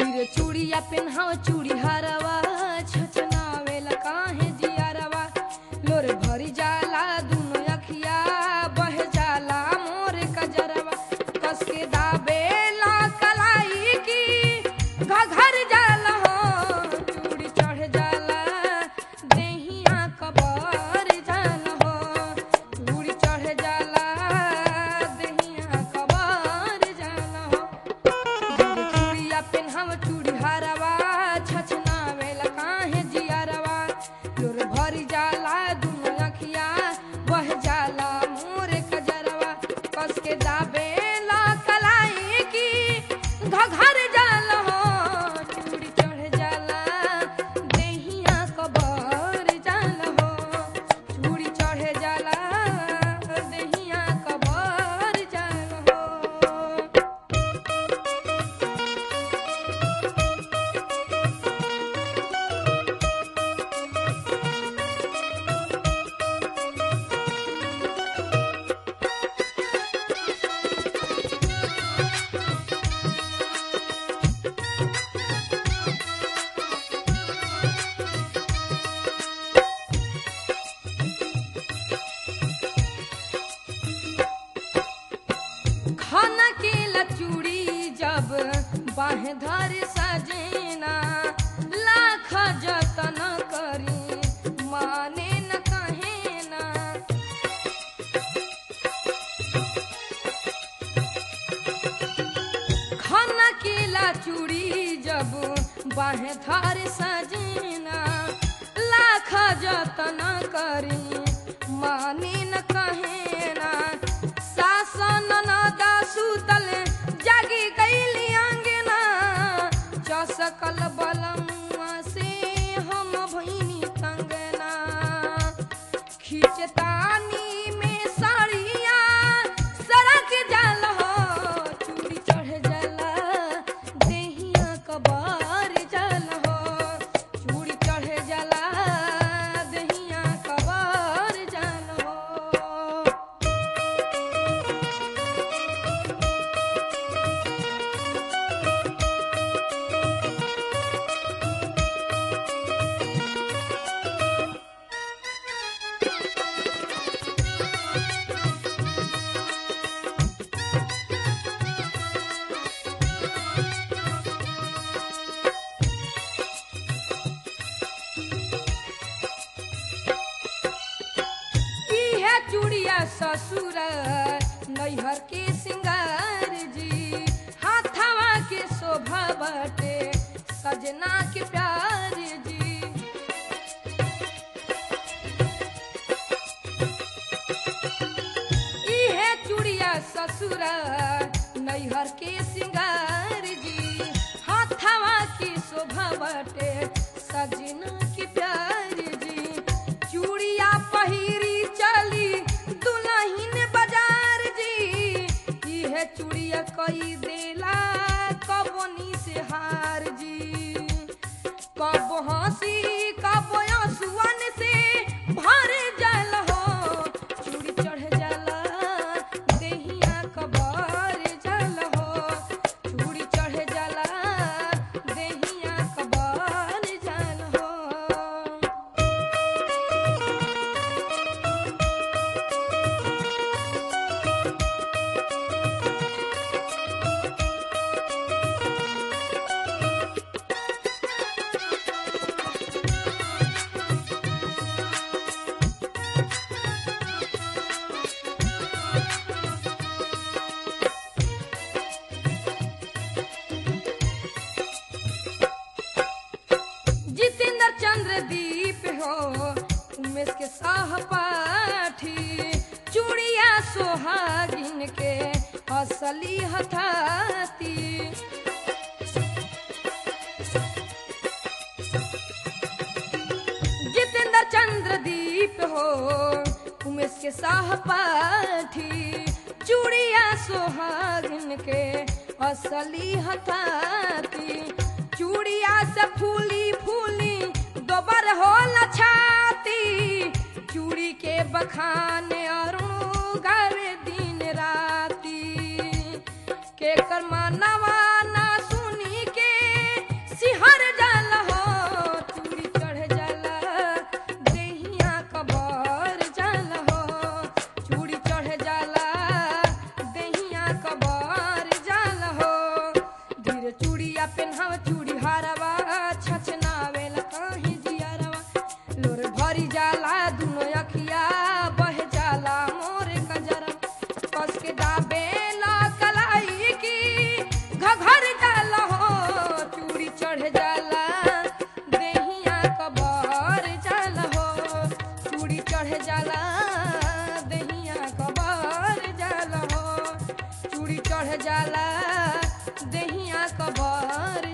गिरे चूड़िया पेन्हाव चूड़ी हरवा छचनावेला काहे जियरवा लोर भरी जाला दुनो अखिया बह जाला मोर कजरवा कस के दाबेला कलाई की घघर जाला हो चूड़ी चढ़ जाला देहिया कबर जाला हो चूड़ी चढ़ जाला देहिया कबर जाला हो चूड़िया पेन्हव चूड़ी हरवा छछनावेला काहे जियरवा लोर भरी जाला दुनो अखिया बह जाला मोर कजरवा कस के दाबेला कलाई की घघर जाला हो चूड़ी चढ़ जाला देहिया कबर जाला हो चूड़ी चढ़ जाला देहिया कबर जाला हो खाना के लचूड़ी जब बाह धर सजेना लाख जतन करी माने न कहे ना खाना के लचूड़ी जब बाह धर सजेना लाख जतन करी माने न कहे ना सासन नदा सुतल जागी गईली अंगना चसकल बलमुआ से हम भईनी तंगना खिचतानी में साड़िया सड़क जल हो चूड़ी चढ़ जला देहिया कबार जल हो चूड़ी चढ़ जला देहिया कबार जल हो इहे चूड़िया ससुर नैहर के सिंगार जी हाथवा के शोभा बटे सजना के प्यार जी इहे चूड़िया ससुर नैहर के सिंगार जी हाथवा की शोभा बटे सजना के प्यार जी चूड़िया पहिरी चली दुल्हन बाजार जी इहे चूड़िया कई देला कबनी से हार जी कब हंसी कब आंसुअन से भर जल हो चूड़ी चढ़ जाला देहिया कबर जल हो चूड़ी चढ़ जाला देहिया कबर जल हो जितेंद्र चंद्र दीप हो उमेश के सहपाठी चूड़िया सोहागिन के असली हथाती जितेंद्र चंद्र दीप हो उमेश के सहपाठी चूड़िया सोहागिन के असली हथाती चूड़िया से फूली फूली दोबर हो छाती चूड़ी के बखाने अरुण गावे दिन राती के कर मानवा ना सुनी के चढ़ जाला दहिया कबर जाला हो चूड़ी चढ़ जाला दहिया कबर